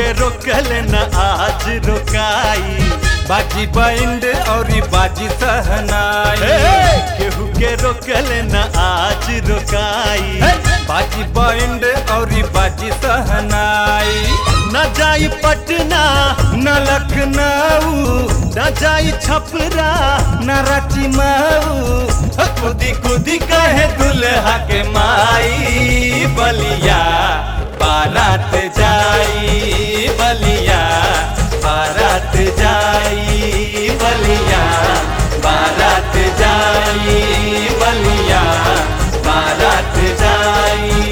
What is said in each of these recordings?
के रोकल न आज रोकाई बाजी बैंड और बाजी सहनाई केहू के रोकल न आज रोकाई बाजी बैंड और बाजी सहनाई न जाई पटना न लखनऊ न जाई छपरा न रांची मऊ कुदी कुदी कहे दुल्हा के माई बलिया बारात जाई बलिया बारात जाई बलिया बारात जाई बलिया बारात जाई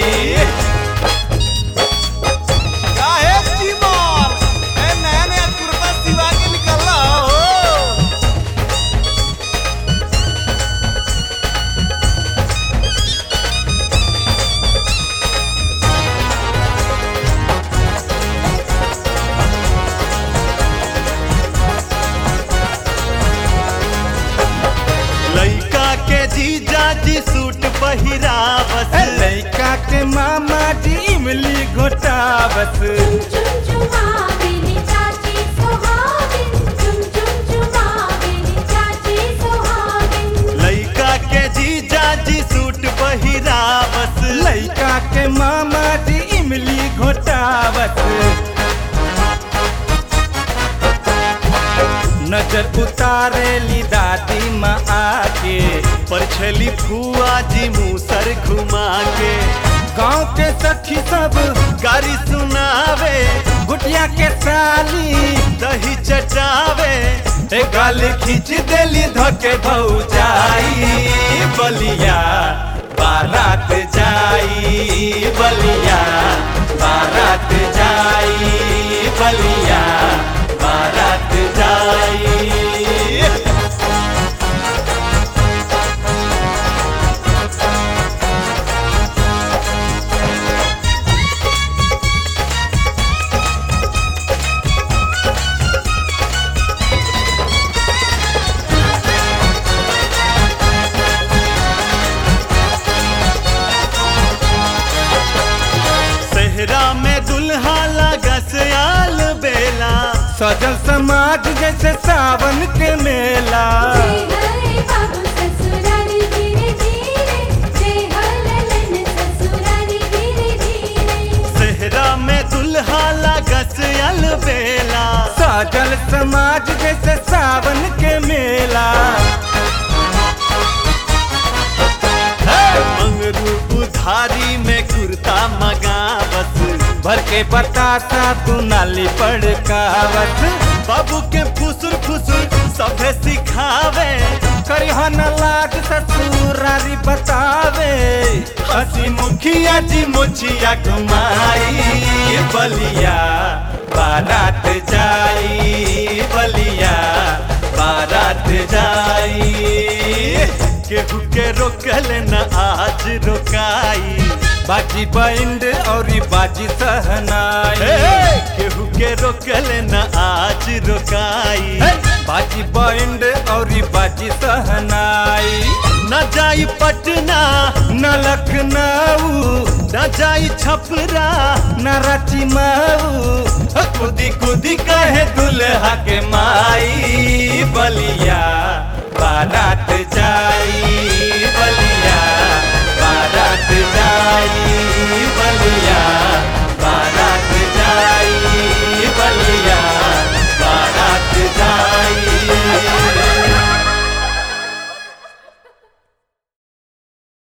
काहे चिमर ए नया नया कुर्ता सिवा के निकलला हो लइका के जीजा जी सूट पहिरावस लैका के मामा जी इमली घोटावस चुम चुमावेली चाची सोहागिन चुम चुम चुमावेली चाची सोहागिन लइका के जीजा जी सूट पहिरावस लैका के मामा जी इमली घोटावस नजर उतारेली दादी माँ आके परछली फुआ जी मूसर घुमा के गाँव के सखी सब गारी सुनावे गुटिया के साली दही चटावे ए गाली खींच देली धके भौजाई बलिया बारात जाई बलिया बारात जाई बलिया बारात जाई सेहरा में दुल्हा लगा सयाल बेला सजल समाज जैसे सावन के मेला जय हरे बाबू ससुरारी धीरे धीरे जय हललन ससुरारी धीरे धीरे सेहरा में दुल्हा लगा सयाल बेला सजल समाज जैसे सावन के मेला मंगरू उधारी में कुर्ता मगावत भर के बतासा तू नाली पड़कावत बाबू के फुसुर फुसुर सभे सिखावे करिहा न लाग ससुरारी बतावे हसी मुखिया जी मुछिया घुमाई बलिया बारात जाई बलिया बारात जाई केहू के रोकल न आज रोकाई बाजी बैंड और बाजी सहनाई केहू के रोकल न आज रोकाई बाजी बैंड और बाजी सहनाई न जाई पटना न लखनऊ न जाई छपरा न रांची मऊ कुदी कुदी कहे दुल्हा के माई बलिया बारात जाई